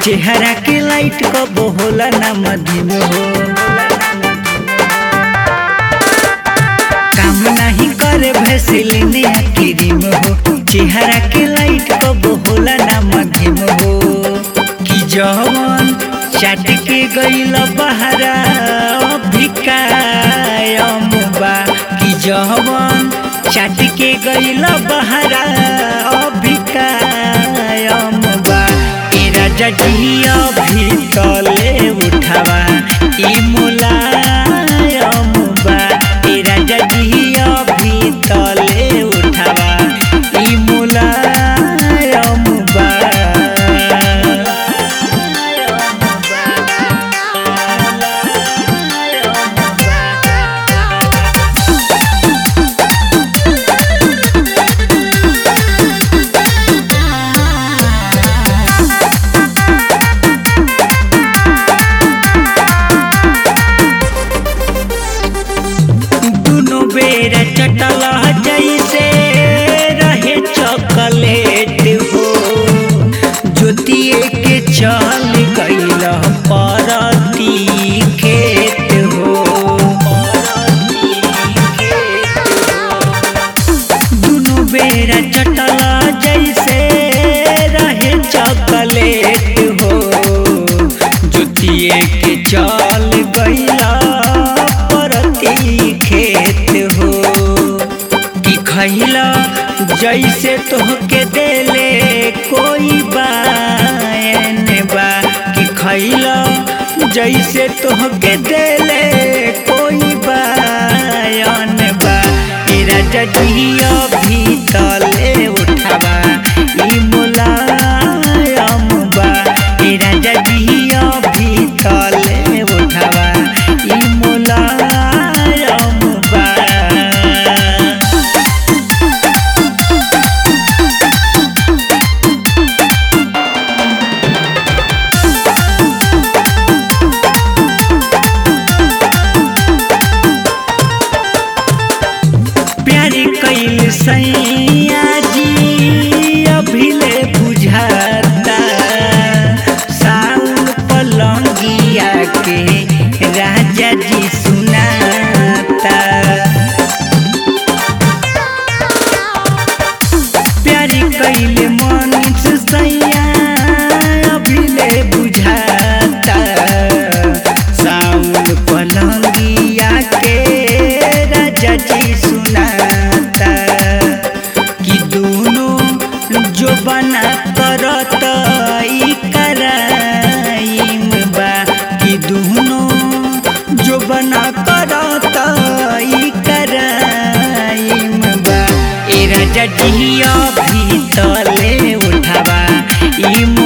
चेहरा के लाइट कबो होला ना मधिम हो काम नहीं करे भैसलिन क्रीम हो चेहरा के लाइट कबो होला ना मधिम हो कि जवन चाट के गईल बहरा भिकायम बा कि जवन चाट के गईल बहरा भिकायम बा ए राजा जिया भी तले उठावा ई मुलायम बा ए राजा जिया भी तले उठावा ई मुलायम बा दुनो बेर चटल जैसे रहे चॉकलेट हो ज्योतिए के चल गईल परती खेत हो दुनो बेर चटल जैसे रहे चॉकलेट हो ज्योतिए के चल गईला परती खेत हो कि खैला जैसे तोहके देले कोई बायन बा कि खैला जैसे तोहके देले कोई बायन बा ए राजा जिया भी तले उठावा ई मुलायम बा ए राजा जिया भी तले उठावा ई मुलायम बा प्यारी कैल सैया जी अभिले बुझाता साउन पलंगिया के राजा जी सुनाता प्यारी कैल मन सैया अभिले बुझाता साउन पलंगिया के राजा जी सुनाता कि दोनों जो बना करत ई कराइम बा कि दोनों जो बना करत ई कराइम बा ए राजा जिया भी तले उठावा ई